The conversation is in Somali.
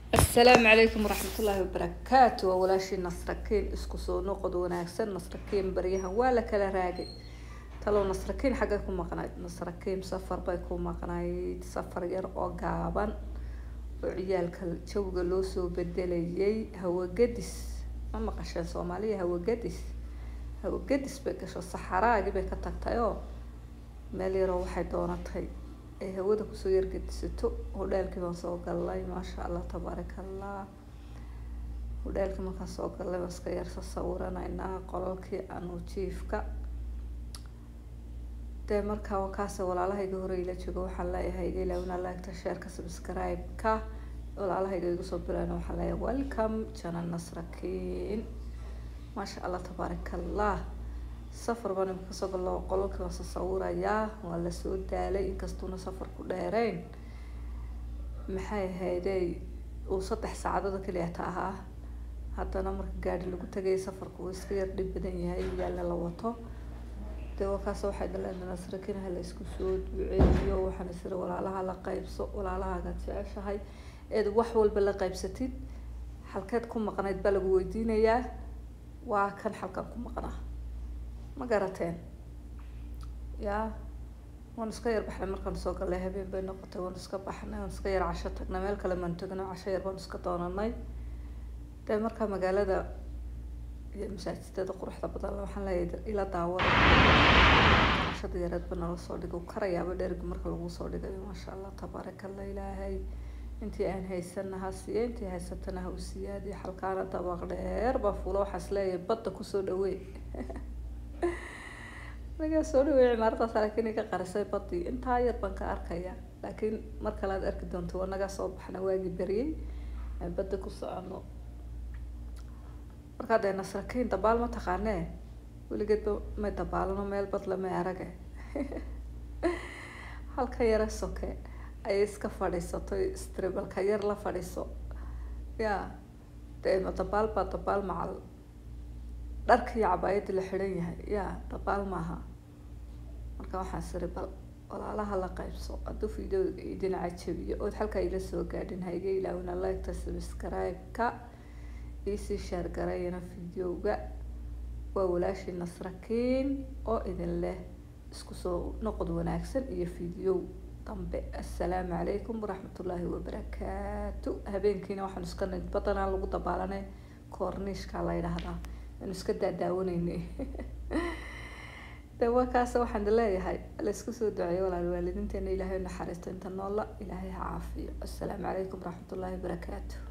asalaamu calaykum waraxmatullaahi wabarakaatu waa walaashii nasrakiin isku soo noqod wanaagsan nasrakiin baryahan waa la kala raagay talow nasrakiin xaggay ku maqnayd nasrakiin safar bay ku maqnayd safar yar oo gaaban oo ciyaalka jawga loo soo bedelayay hawagadis ma maqasheen soomaaliya hawagadis hawagadis bay gasho saxaraagii bay ka tagtay oo meel yaroo waxay doonatay ay hawada kusoo yargedisato hodhaalkii baan soo galnay maasha allah tabaaraka allah hodhaalkii markaan soo galnay baan iska yarsa sawiranaynaa qolalkii anu jiifka dee markaa wakaase walaalahayga hore ila joogo waxaan leeyahay iga ilaawina laagta sheerka subscribe-ka walaalahayga igu soo bilaana waxaan leeyahay welcome jana nasrakiin maasha allah tabaaraka allah safar baan imika kasoo gallo qolalkii baan sasawirayaa waa lasoo daalay inkastuuna safarku dheereyn maxay ahaydey uu saddex saacadood keliyata ahaa haddana marka gaari lagu tagay safarku uu iska yar dhib badan yahay yaalla la wato dee wakaas waxay dhaleen nasrakiin ha la isku soo duceeyo waxaan isiri walaalaha la qaybso walaalahagaad jeceshahay eed wax walba la qaybsatid halkeed ku maqnayd baa lagu weydiinayaa waa kan xalkan ku maqnaa ma garateen yaa waan iska yar baxnay markaan soo galnay habeen bay noqotay waan iska baxnay waan iska yar casho tagnay meel kale maan tagno casho yar baan iska doonanay dee markaa magaalada iyo masaajidada quruxda badan waxaan leeyahay ila daawada cashada yareed ba nala soo dhigo karayaaba dhergi marka lagu soo dhigayo maasha allah tabaaraka allah ilaahay intii aan haysana ha siiya intii haysatana ha u siyaadiyo xalkaana dabaq dheer baa fuulo waxaas leeyahay badda kusoo dhawey nagaa soo dhawey cimaaradaas laakiin iga qarisay badii intaa yar baan ka arkaya laakiin mar kale aad arki doonto waa nagaa soo baxna waagii beriyey aan badda ku socono markaa dee nasrakiin dabaal ma taqaanee weligeedba may dabaalano meel bad lama arage halka yare soke ayay iska fadhiisato stribalka yar la fadhiiso ya dee ma dabaal baa dabaal macal dharka iyo cabaayadda la xidhan yahay ya dabaal maaha marka waxaan siri bal walaalaha la qaybso hadduu videoga idin cajabiyo ood halkaa ila soo gaadhin haiga ilaawina liketa subscribe-ka iisii shaargarayana videoga waa walaashii nasrakiin oo idin leh isku soo noqod wanaagsan iyo video dambe assalaamu calaykum waraxmatullaahi wabarakaatu habeenkiina waxaan iska nid badanaa lagu dabaalanay koorniishka la yidhaahdaa anu iska daadaawanayna de waa kaas waxaan leeyahay la isku soo duceeyo walaal waalidiinteena ilaahay naxariisto inta noola ilaahay ha caafiyo assalaamu calaykum waraxmatullaahi wabarakaatu